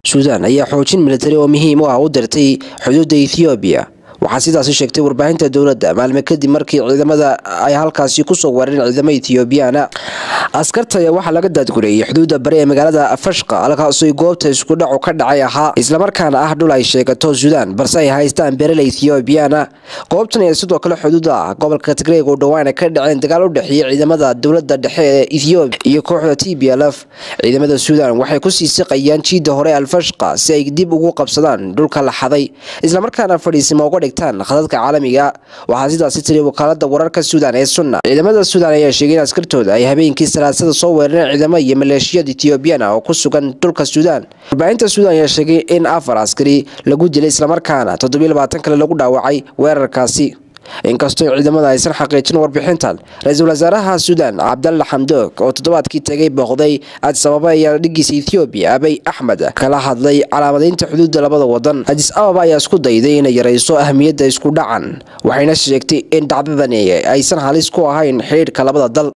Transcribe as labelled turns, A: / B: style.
A: suudaan ayaa xoojin militari oo muhiim u ah u dirtay xuduudda ethoobiya waxaa sidaasi sheegtay warbaahinta dowladda maalme kadib markii ciidamada ay halkaasi kusoo weerareen ciidamo ethoobiyaana askarta ayaa waxaa laga daadgureeyey xuduudda bari ee magaalada fashqa halkaasoo goobta iskudhacu ka dhacay ahaa islamarkaana ah dhul ay sheegato suudaan balse ay haystaan berele ethoobiyaana goobtan ayaa sidoo kale xuduud ah gobolka tigreeg oo dhowaan ka dhaceen dagaal u dhexeeyey ciidamada dowladda dhexe ee ethoobiya iyo kooxda t b l f ciidamada suudaan waxay kusii siqayaan jiidda hore alfashqa si ay dib ugu qabsadaan dhulka la xaday islamarkaana fadhiisima uga dhigtaan khadadka caalamiga waxaa sidaasi tiri wakaalada wararka suudaan ee sunna ciidamada suudaan ayaa sheegay in askartooda ay habeenkii salaasada soo weerareen ciidamo iyo maleeshiyada ethoobiyan ah oo ku sugan dhulka suudaan warbaahinta suudaan ayaa sheegay in afar askari lagu dilay islamarkaana toddobiyo labaatan kale lagu dhaawacay weerarkaasi inkastoo ciidamada aysan xaqiijin warbixintan ra-iisul wasaaraha suudaan cabdalla xamdoog oo toddobaadkii tegay booqday adis ababa ayaa dhigiisa ethoobiya abay axmed kala hadlay calaamadaynta xuduudda labada wadan adis ababa ayaa isku dayday inay yarayso ahmiyadda isku dhacan waxayna sheegtay in dhacdadani aysan halis ku ahayn xidhiidhka labada dal